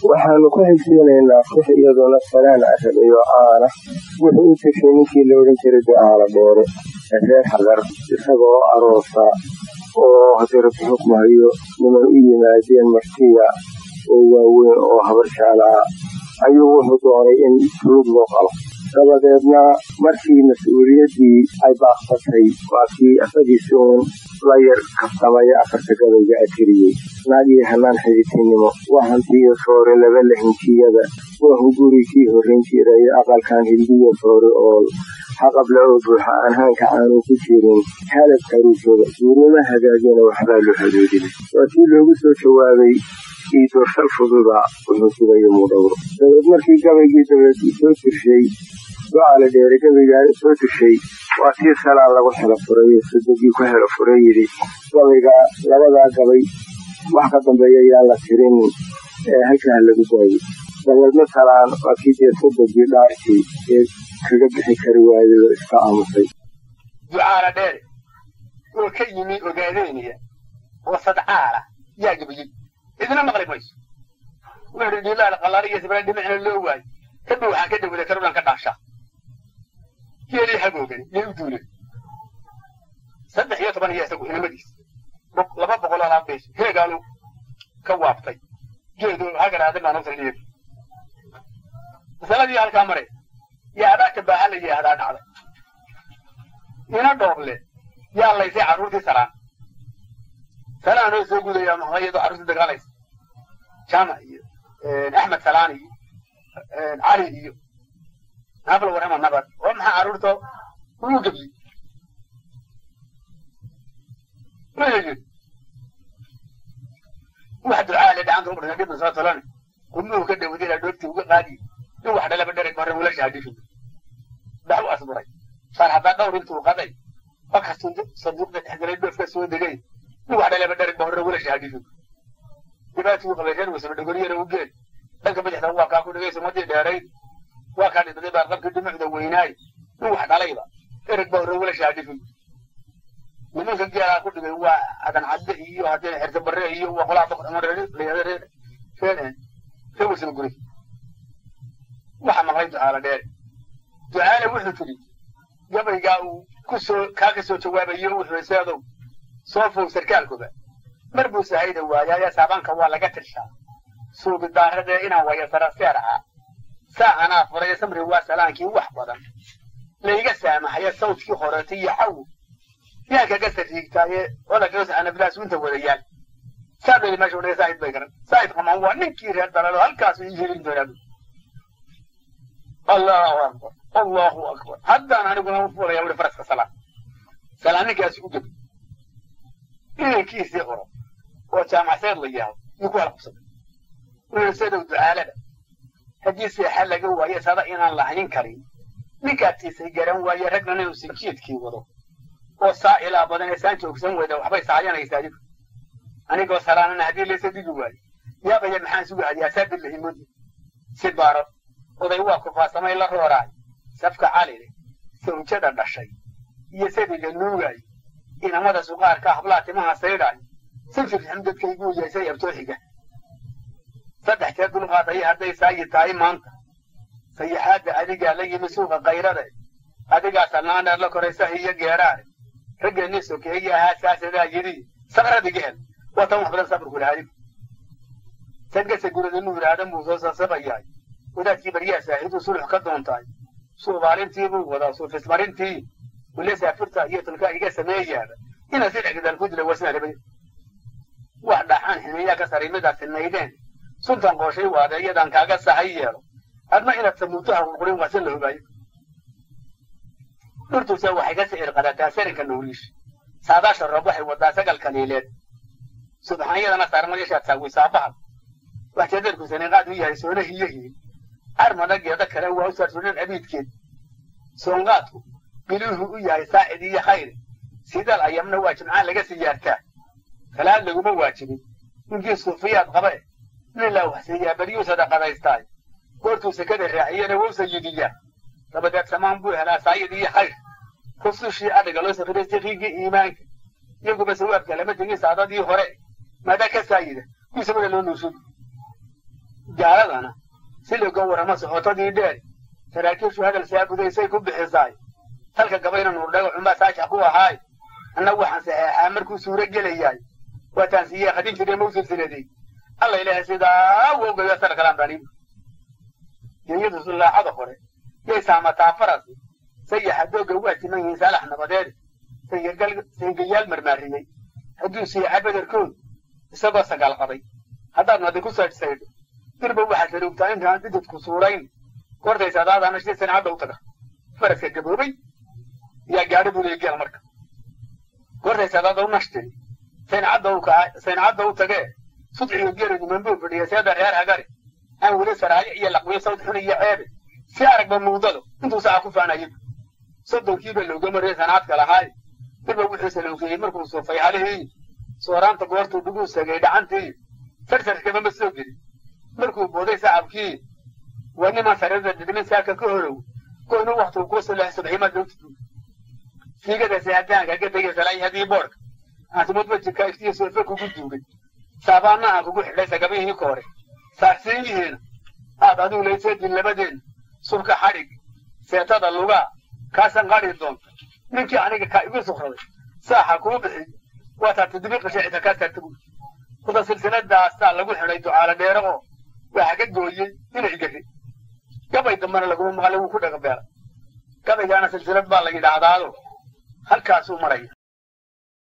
waxaanu ku xigsiinaynaa kux iyaduna salaan carab iyo caana wuxuu u teshay ninkii la odhan jiray ducaala dheere ee reer xadar isagoo aroosa oo hadiratu xukmahayo niman u yimaadeen martiya oo waaweyn oo habar jeclaa ayuu wuxuu doonay in fuluud loo qalo dabadeedna markii mas-uuliyaddii ay baaqsatay waa kii asagiisi uun la yar kabtamaya afarta gabayga atiriyey naagii hanaan xiditinnimo waa hantiyo soore laba lahinkiyada waa hungurigii horrayn jiray aqalkan hildiyo soore oo haqabla oo buuxa aan haanka aanu ku jirin halab karuujooda guurnimo hagaagina waxbaa loo hadoodinay waa kii loogu soo jawaabay ii doorsal fududa wuxuu sugayo muudhowro dabeed markii gabaygii dabeed uu soo tirshay ducaala dheere gabaygaa soo tirshay waa tii salaan lagu xelo furay sadegii ku xelo furay yidhi gabaygaa labadaa gabay wax ka dambeeya yaan la tirin ee halkaa lagu daayo dabeedna salaan waa kii dee sadegii dhaarkii ee kaga bixi kari waayay oo iska aamusay ducaala dheere oo ka yimi ogaadeynaya oo sadcaala yaa gabayey idina maqli mayso wuxuu dhiilaal qalaali iyo sibra dhimicna loo waayo kadib waxaan ka dawada karulan ka dhaashaa geelii hagoogani yay u duuleen saddex iyo toban iyo isagu inamadiis laba boqol oo laab beesha heegaanu ka waabtay geedu hagaraada baan usan dhiib masaladii halkaa maray yaa adaagta baaxa la yidhaahdaa dhacday ina dhooble yaa laysay carruurtii salaan salaanoo soo gudaya iyadoo carruurtii dagaalaysa jaamac iyo axmed salaan iyo cali iyo nabla warama nabad oo maxaa carruurta uu gebli wuxuu yidhi wax ducaale dhacanta u dhintay dhibna soo tolane qumuhu ka dhawadila dhoogtii uga qaadiye in wax dhalaba dhereg hore wiilasha hadhifi dax u asburay saar haddaa dhowr intuu qaday fakastuu sanduuqda dhexgalay dhoofka soo degay in wax dhalaba dhereg hore wiilasha hadhifi dhibaatii u qabay reer wasaba dhogoriyana u geel dhanka bidixda waa kaa ku dhigay sumadii dheerayd waa kaa dhintay baa qabkii dhumucda weynaay in wax dhalayba ereg baa hore wiilasha hadhifi nimanka geelaa ku dhigay waa adan cadde iyo haddii xirta barre iyo waa qolaa reer wasaba guri waxa maqlay ducaala dheere ducaale wuxuu tidhi gabaygaa uu kusoo kaa ka soo jawaabayo wuxuu seedow soo fow sarkaalkuba mar buu sahayda waayaaye saabaanka waa laga tirshaa suubidaarradee inaan waya saraseer ahaa saa anaa furay samri waa salaankii wax badan layga saamaxaya sawdkii horeeta iyo cawo yaan kaga sariigtaaye olagaos anablaas winta wadayaal saa dheli meesha udhigay saahid bay garan saahid qamaan waa ninkii reer dalalo halkaasu ii helin doonaa allahu akbar allahu akbar haddaan aniguna u fuulaya wuri faraska salaan salaan ninkaasi u gebi inankiisii oro oo jaamacseed la yahay yuu ku halqabsaday wuxuu sadow ducaalada haddii seexa laga waayo sada inaan lahayn karin ninkaatiisay garan waaye ragnan inuu sinjiidkii wado oo saa ilaa badan ee saan joogsan weyda waxbay saayanaysaa adigu anigoo salaanana haddii laysa digi waayo yaabaya maxaan sugu adiyaa saabir lahimodi si baaro oday waa kufaasamay la rooraay safka calile sawjada dhashay iyo sadiga nuugaay inamada suqaarka hablaa timaha saydhaay sifir xamdadkayguu yeesay abtooxiga saddex jeer dulqaadaya hadday saayi tahay maanta sayaxaadda adigaa la yimi suuqa kayrade adigaa salnaaneer la koray sahi iyo geeraare raggeenii sokeeye ahaa saasadaa yidhi sabradiga hel waa tan wax badan sabrku lahaadigu sagase gurada nuur aadan buu soo sasabayaay wadaadkii baryaa saaxiiduu sulux ka doontaay suubaalintii buu wadaa suufismarintii wile saafirta iyo tulka iga sameeyaaba ina si dhexgadaal ku dila wasna rabay wax dhaxaan ximeeyaa ka saray midaad sinaydeen suntan qooshay waade iyadaan kaaga sahay yeelo adna inaad samuutaha qurqurin waa si la hogaayo dhurtuuse waxay ka sicir qadataa sarinka nuuriish saadaasha roob waxay wadaa sagal kaliileed subxaanyadana saarmadishaad saawisaa bahal wax jadeerku saniqaad u yahay soona hiyohiin carmada geeda kale waa u saarsunan abiidkeed soonqaadku biluuhu u yahay saacid iyo khayr sidaal ayamna waa jimcaan laga siyaartaa salaad laguma waajibin ninkii suufiyaad qabe nin laa waxsiiyaa beryuu sadaqadaystaay goortuu sekada raaciyana wou sayidiyaa dabadeed samaan buu helaa saayid iyo khayr rusushii adhiga loo safiray siqiigii iimaanka iyaguba sawaabka lama tegin saadadii hore maadaa ka saayida kuwiisabada loo nuursudi gaaladana si laga warramo soxotadii dheer saraakiishu hadal saagudaysay ku bixisaay talka gabayna nuurdhago xunbaa saashax ku ahaay annagu waxaan saxeexaa markuu suuro gelayaay waataan siiyey qadin jiree mau silsiladay alla ilaahay sidaa wowgayo sarkalaan banibu geeyadu sullaacada hore yay saamataa farasi sayaxa doogga waa timan yihiin saalax nabadeed saygayaal marmaariyey hadduu siixa bederkood isagoo sagaal qaday haddaad nadi ku saydhsaydho dirba waxaad saruugtaa intaan dhididku suurayn goortaysa adaadaana shii sancadda u taga faraska gaboobay yaa gaadho buleegeel marka goortaysa adaada u nashtiri sancadda u tagee sudciga geeridu manbuu fadhiya seeda reer hagari aan weli saraayo iyo laqwiyo sawd xun iyo ceebe si aragba muudado intuu saca ku faanayaba soddonkiiba looga mariyay sanaadka lahaay dirba wuxuu salowkeeyey markuu suufay halihii sooraanta goortuu dhuguu sagay dhacantii sarsarkaba ma soo gelin markuu booday sacabkii waa niman sarada didmin saaka ka horow goynu waktuu kuu sulax subxiima dowtadu siigada sihadaanka ka tegay salaayhadii boodhka aantumad wajibka iftiyo soofe kugu duugay saabaanna aan kugu xidhay sagabihii koore saarsiinyihiina aad adigu layseedin labadeen subka xadhig seetada lugaa kaasan qadhi doonta ninkii aniga kaa igu sukraday saaxa kuu bixiy waataa toddobi qashacita kaa saarta buuri kuda silsiladaastaa lagu xidhay ducaala dheere oo waxa ka gooyey inay gari gabay dambana laguma maqlay wuu ku dhagabeelay gabaygaana silsilad baa la yidhaahdaado halkaasuu maraya